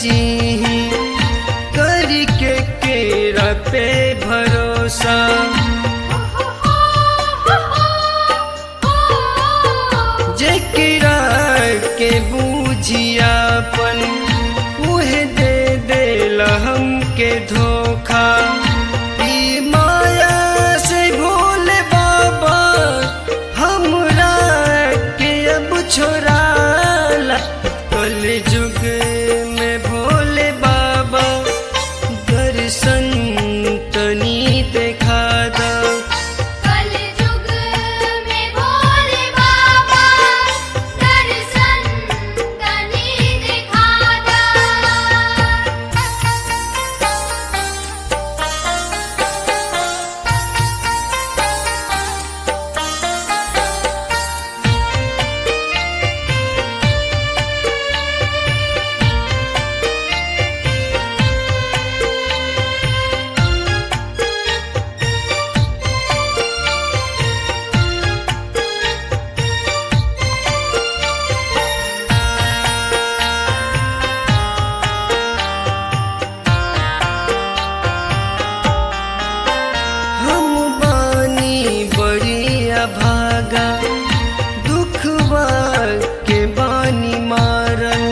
जी करके केरा पे भरोसा जेकरा के बूझियापन उहे दे देला हमके धोखा ई माया से भोले बाबा हमरा के अब छोड़ाला कल जुग में भोले बाबा दर्शन तनी देखा दा कल जुग में भोले बाबा दर्शन तनी दिखा दा हम बानी बड़ी अभागा दुखवा के बानी मारल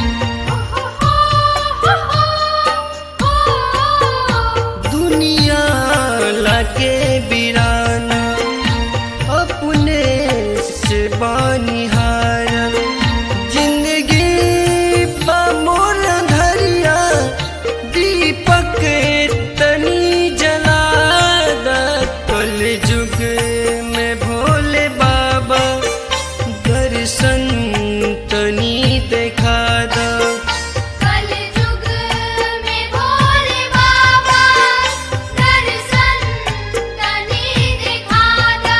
दुनिया लाके बिराना अपने से बानी हारल जिंदगी बा मोर धरिया दीपक तनी जला दा कल जुग में भोले बाबा दर्शन तनी देखा दा कल जुग में भोले बाबा दर्शन तनी दिखा दा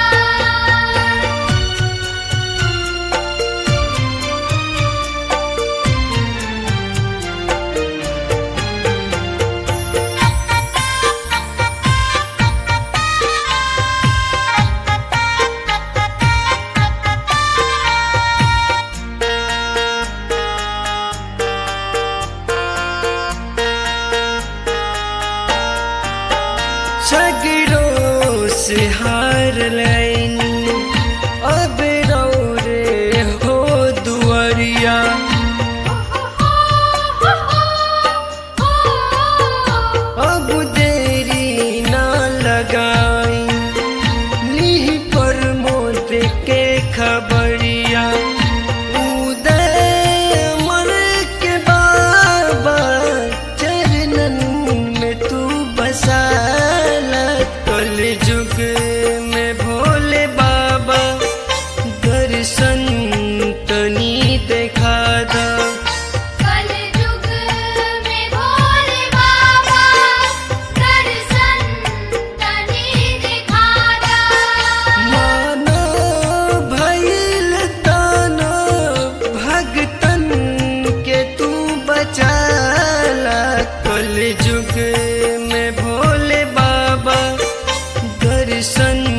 सगरों से हार लैनी अब रे हो दुआरिया अब देरी ना लगाई ली पर मोत के खबरिया उदय मर के बाबा चरणन में तू बसाला कल जुग में भोले बाबा दर्शन तनी देखा दा कल जुग में भोले बाबा दर्शन तनी दिखा दा मानो भइल तानो भगतन के तू बचाला कल जुग में भोले बाबा दर्शन